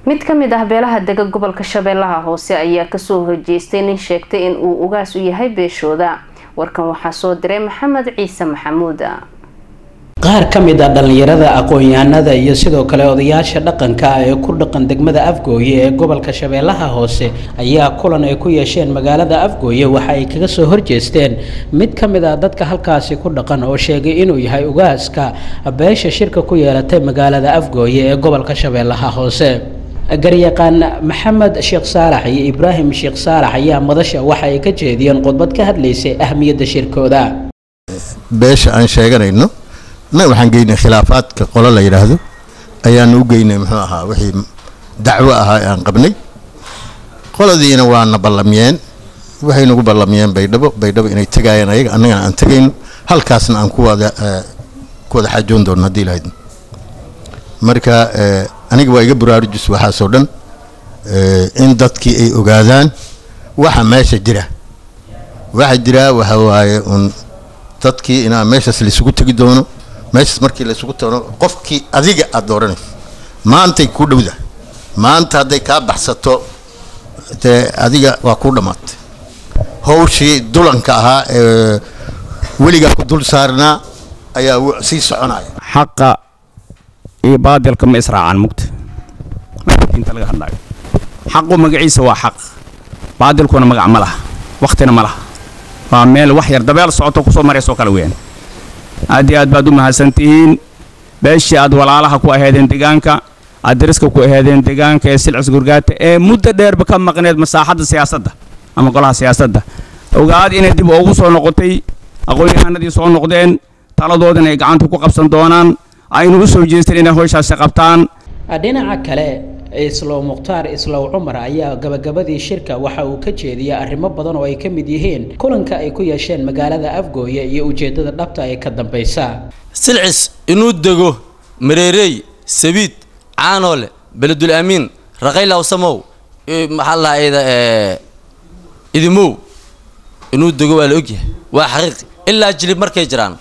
mid ka mid ah beelaha dega gobolka shabeellaha hoose ayaa kasoo horjeestay nin sheegtay in uu ugaas u yahay beeshooda warkan waxaa soo diray maxamed ciise maxamuud qaar ka mid ah dhallinyarada aqoon-yahanada iyo sidoo kale odayaasha dhaqanka ah ee ku dhaqan degmada afgooye ee gobolka shabeellaha hoose ayaa kulan ay ku yeesheen magaalada afgooye waxa ay kaga soo horjeesteen mid ka mid ah dadka halkaasi ku dhaqan oo sheegay inuu yahay ugaaska beesha shirka ku yeelatay magaalada afgooye ee gobolka shabeellaha hoose garyaqaan maxamed sheekh saalax iyo ibraahim sheekh saalax ayaa madasha waxa ay ka jeediyeen khudbad ka hadlaysay ahmiyadda shirkooda beesha aan sheeganayno na waxaan geynay khilaafaadka qolo la yidhaahdo ayaanu u geynay muxuu ahaa wixii dacwo ahaa ee aan qabnay qoladiina waana ballamiyeen waxay nagu ballamiyeen baydhabo baydhabo inay tegaayeen ayaga annagana aan tegayno halkaasna aan ku wada ku wada xaajoon doono haddii lahayd marka aniga waa iga buraarujus waxaasoo dhan in dadkii ay ogaadaan waxa meesha jira waxa jira waxa waaye un dadkii inaa meeshaas laysugu tegi doono meeshaas markii laysugu tago qofkii adiga aad dooranayso maantay kuu dhowda maanta hadday kaa baxsato dee adiga waa kuu dhammaatay hawshii dulanka ahaa ee weligaa ku dul saarnaa ayaa sii soconaya xaqa iyo baadilka ma israacaan mugta inta laga hadlayo xaqu magaciisa waa xaq baadilkuna magac ma laha wakhtina ma laha waa meel wax yar dabeel socoto kusoo maraysoo kale weeyaan aad iyo aad baad u mahadsantihiin beeshii aad walaalaha ku aheedeen deegaanka aad dariska ku aheedeen deegaanka ee silcis gurgaata ee muddo dheerba ka maqneed masaaxadda siyaasadda ama golaha siyaasadda ogaad inay dib ugu soo noqotay aqoon-yahanadii soo noqdeen taladoodana ay gacanta ku qabsan doonaan aynu u soo jeesteen inay howshaasi qabtaan dhinaca kale islow mukhtaar islow cumar ayaa gabagabadii shirka waxa uu ka jeediyay arrimo badan oo ay ka mid yihiin kulanka ay ku yeesheen magaalada afgooye iyo ujeeddada dhabta ee ka dambaysa silcis inuu dego mareerey sabiid caanoole beledul amiin raqaylaw samow maxaa lahayda idimow inuu dego waa la ogyahay waa xaqiiqi ilaa jilib markay jiraan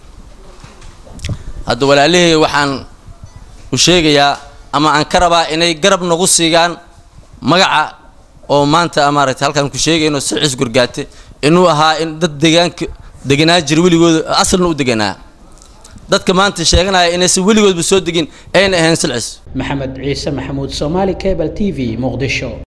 hadda walaalihii waxaan u sheegayaa ama aan ka rabaa inay garab nagu siigaan magaca oo maanta maaragtay halkaan ku sheegayno silcis gurgaate inuu ahaa in dad deegaanka deganaa jira weligooda asalna u deganaa dadka maanta sheeganaya inaysan weligoodba soo degin ayna ahayn silcis maxamed ciise maxamuud soomaali cable t v muqdisho